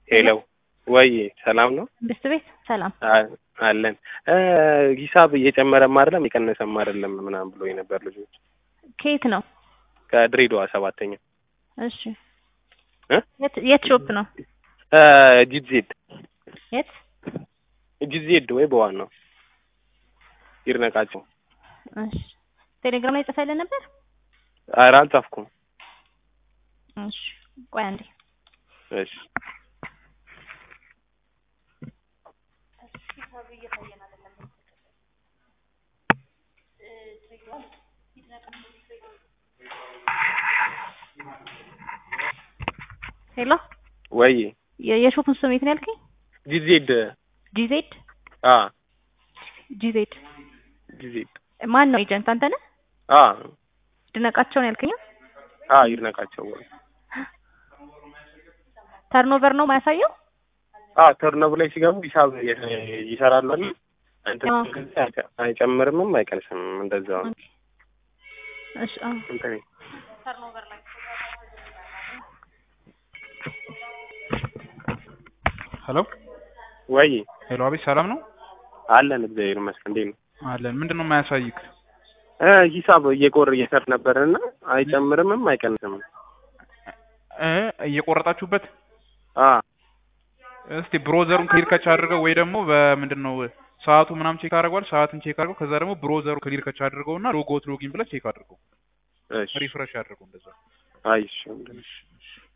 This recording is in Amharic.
ሄሎ ወይ ሰላም ነው ብስት ቤት ሰላም አ- አለን እ ሂሳብ እየጨመረም አይደለም እየቀነሰም አይደለም ምናምን ብሎ የነበር ልጆች ከየት ነው? ከድሬዳዋ ሰባተኛ እሺ እ የት የት ሾፕ ነው? እ ጂዜድ የት? ጂዜድ ወይ በዋን ነው ይርነቃቸው እሺ ቴሌግራም ላይ ጽፈልን ነበር? ኧረ አልጻፍኩም እሺ ቆይ አንዴ እሺ ሄሎ ወይ የ- የሾፑን ስም የት ነው ያልከኝ? ጂዜድ ጂዜድ አ ጂዜድ ጂዜድ ማን ነው ኤጀንት አንተ ነህ? አ ድነቃቸው ነው ያልከኝ? አ ይርነቃቸው ወይ ተርኖቨር ነው ማያሳየው? አ ተርነብ ላይ ሲገቡ ሂሳብ ይ- ይሰራሉ አይደል እንትን አዎ። አይጨ- አይጨምርምም አይቀንስም እንደዛው ነው ኦኬ እሺ አዎ እንትን ሄሎ ወይ ሄሎ፣ አቤት ሰላም ነው አለን እግዚአብሔር ይመስገን እንዴት ነው አለን። ምንድን ነው የማያሳይክ? እ ሂሳብ እየቆር እየሰር ነበርና አይጨምርምም አይቀንስም እ እየቆረጣችሁበት አ እስቲ ብሮዘሩን ክሊር ከች አድርገው ወይ ደግሞ በምንድን ነው ሰዓቱ ምናምን ቼክ አድርገዋል። ሰዓትን ቼክ አድርገው ከዛ ደግሞ ብሮዘሩ ክሊር ከች አድርገውና ሎጎት ሎጊን ብለህ ቼክ አድርገው እሺ ሪፍሬሽ አድርገው እንደዛ አይሽ እሺ፣ እሺ።